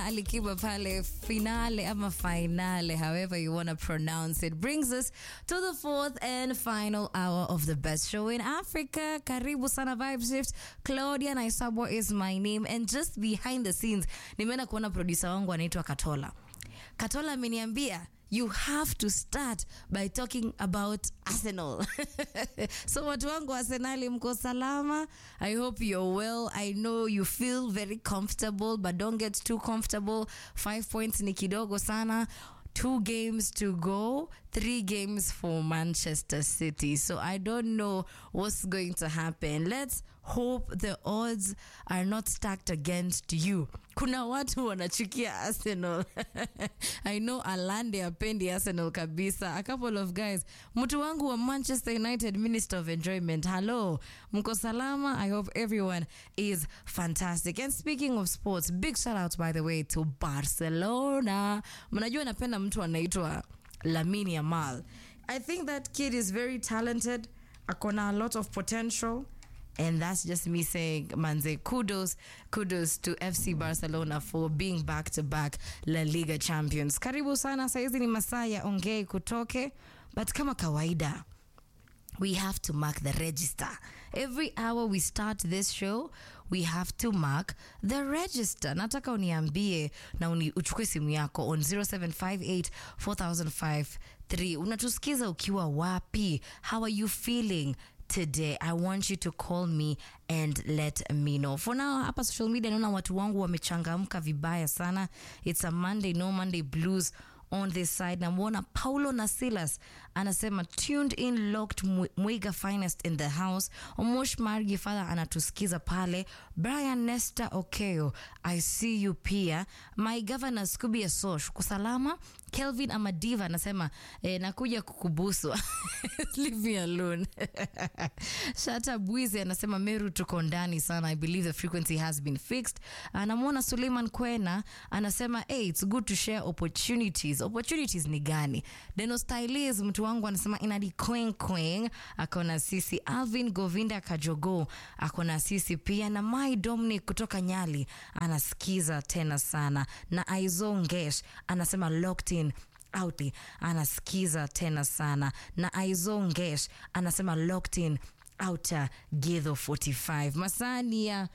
Alikiba pale finale ama finale, however you want to pronounce it, brings us to the fourth and final hour of the best show in Africa. Karibu sana Vibe Shift. Claudia Naisabwa is my name and just behind the scenes nimeenda kuona producer wangu anaitwa Katola. Katola ameniambia you have to start by talking about Arsenal. so watu wangu wa Arsenali mko salama? I hope you're well. I know you feel very comfortable but don't get too comfortable. Five points ni kidogo sana. Two games to go, three games for Manchester City. So I don't know what's going to happen. Let's hope the odds are not stacked against you. Kuna watu wanachukia Arsenal. I know Alande apendi Arsenal kabisa. A couple of guys. Mtu wangu wa Manchester United Minister of Enjoyment. Hello. Mko salama? I hope everyone is fantastic. And speaking of sports, big shout out by the way to Barcelona. Mnajua napenda mtu anaitwa Lamine Yamal. I think that kid is very talented. Akona a lot of potential. And that's just me saying, Manze, kudos, kudos to FC Barcelona for being back to back La Liga champions. Karibu sana, saizi ni masaa ya ongei kutoke, but kama kawaida we have to mark the register. Every hour we start this show, we have to mark the register. Nataka uniambie na uni, uchukue simu yako on 0758 4053. Unatusikiza ukiwa wapi? How are you feeling? today i want you to call me and let me know for now hapa social media naona watu wangu wamechangamka vibaya sana it's a monday no monday blues on this side namwona paulo na silas anasema tuned in locked Mwi- mwiga finest in the house omosh margi father anatusikiza pale brian nesta okeo i see you pia my governor scubia sosh kusalama kelvin amadiva anasema eh, nakuja kukubusu leave me alone shata bwizi anasema meru tuko ndani sana i believe the frequency has been fixed anamwona suleiman kwena anasema hey, it's good to share opportunities opportunities ni gani denostylis mtu wangu anasema inadi queen queen akona sisi alvin govinda kajogo akona sisi pia na mai dominic kutoka nyali anasikiza tena sana na aizongesh anasema locked in out anasikiza tena sana na aizongesh anasema locked in outer githo 45 masani ya